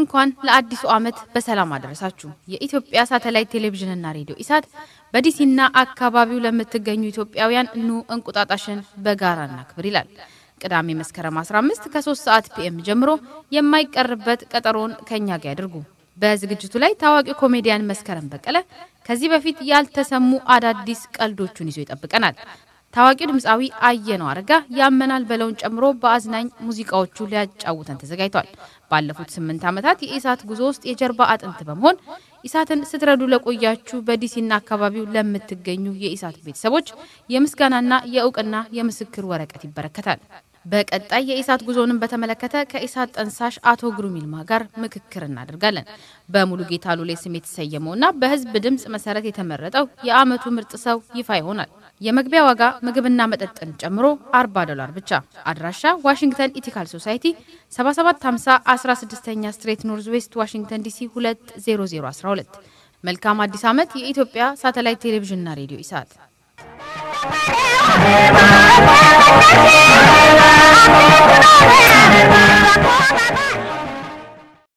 እንኳን ለአዲሱ ዓመት በሰላም አደረሳችሁ። የኢትዮጵያ ሳተላይት ቴሌቪዥንና ሬዲዮ ኢሳት በዲሲና አካባቢው ለምትገኙ ኢትዮጵያውያን ኑ እንቁጣጣሽን በጋራ እናክብር ይላል። ቅዳሜ መስከረም 15 ከ3 ሰዓት ፒኤም ጀምሮ የማይቀርበት ቀጠሮን ከኛ ጋር ያድርጉ። በዝግጅቱ ላይ ታዋቂ ኮሜዲያን መስከረም በቀለ ከዚህ በፊት ያልተሰሙ አዳዲስ ቀልዶቹን ይዞ ይጠብቀናል። ታዋቂው ድምፃዊ አየነው አረጋ ያመናል በለውን ጨምሮ በአዝናኝ ሙዚቃዎቹ ሊያጫውተን ተዘጋጅቷል። ባለፉት ስምንት ዓመታት የኢሳት ጉዞ ውስጥ የጀርባ አጥንት በመሆን ኢሳትን ስትረዱ ለቆያችሁ በዲሲና አካባቢው ለምትገኙ የኢሳት ቤተሰቦች የምስጋናና የእውቅና የምስክር ወረቀት ይበረከታል። በቀጣይ የኢሳት ጉዞንም በተመለከተ ከኢሳት ጠንሳሽ አቶ ግሩም ይልማ ጋር ምክክር እናደርጋለን። በሙሉ ጌታ ሉሌ ስም የተሰየመውና በሕዝብ ድምፅ መሰረት የተመረጠው የዓመቱ ምርጥ ሰው ይፋ ይሆናል። የመግቢያ ዋጋ ምግብና መጠጥን ጨምሮ 40 ዶላር ብቻ። አድራሻ ዋሽንግተን ኢቲካል ሶሳይቲ 7750 16ኛ ስትሬት ኖርዝ ዌስት ዋሽንግተን ዲሲ 20012። መልካም አዲስ ዓመት! የኢትዮጵያ ሳተላይት ቴሌቪዥንና ሬዲዮ ኢሳት Thank you.